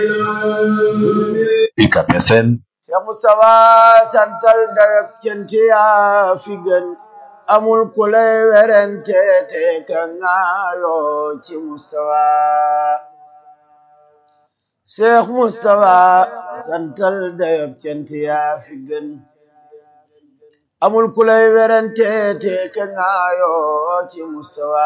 UCAB FM Cheikh Moustapha santal dayab cant yaa fi gën amul ku lay werente te ka ngaayoo ci Moustapha Cheikh Moustapha santal dayab cant yaa fi gën amul ku lay werente te ka ngaayoo ci Moustapha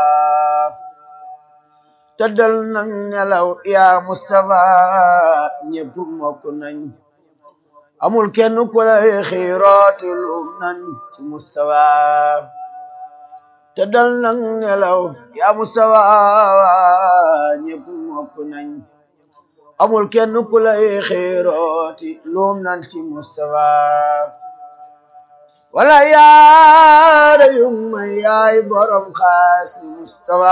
tëddal nang nelaw yaa Moustapha ñépp mokk nañ amul kenn ku lay xiirooti lum nañ ci Moustapha tëddal nang nelaw yaa Moustapha ñépp mokk nañ amul kenn ku lay xiirooti lum nañ ci Moustapha wala yaara yung may yaay borom xaas ni Moustapha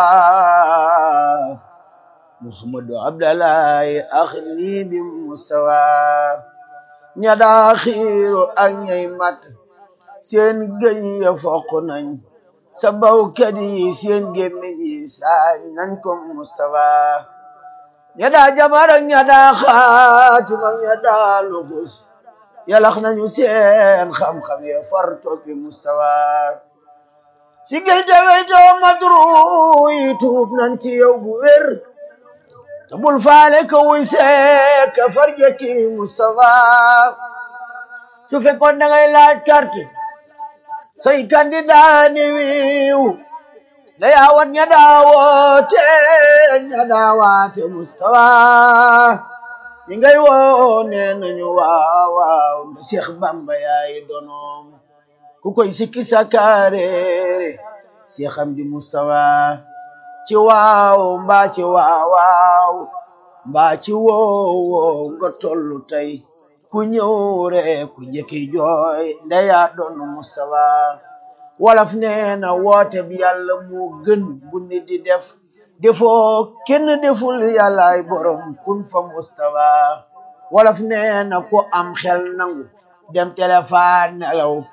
Muhammadu Abdallahi ax nii bi Moustapha ña daa xiiru ak ñay mat seen gëñ ya foq nañ sa bawkat yi seen gémmiñ yi saañ nañ ko Moustapha ña daa jabar ak ña daa xaatim ak ña daa luxus yalax nañu seen xam-xam ya far toppi Moustapha si gël te weytoo madru yi tuub nañ ci yow bu wér te bul faale ka wuy see ka farjaki Moustapha su fekkoon da ngay laaj carte say candidat ni wiiw da yaawat ña daawoote ña daawaate Moustapha ñi ngay woo nee nañu waaw waaw nda Cheikh Bamba yaay donoom ku koy sikki sakareere Cheikh Amdi Moustapha ci waaw mbaa ci waaw waaw mbaa ci woow woow nga tollu tey ku ñëw rek ku jëkki jooy ndeya doon Moustapha wolof nee na woote bi yàlla moo gën bu nit di def defoo kenn deful yàllaay borom kun fa Moustapha wolof nee na ku am xel nangu dem téléphone nelaw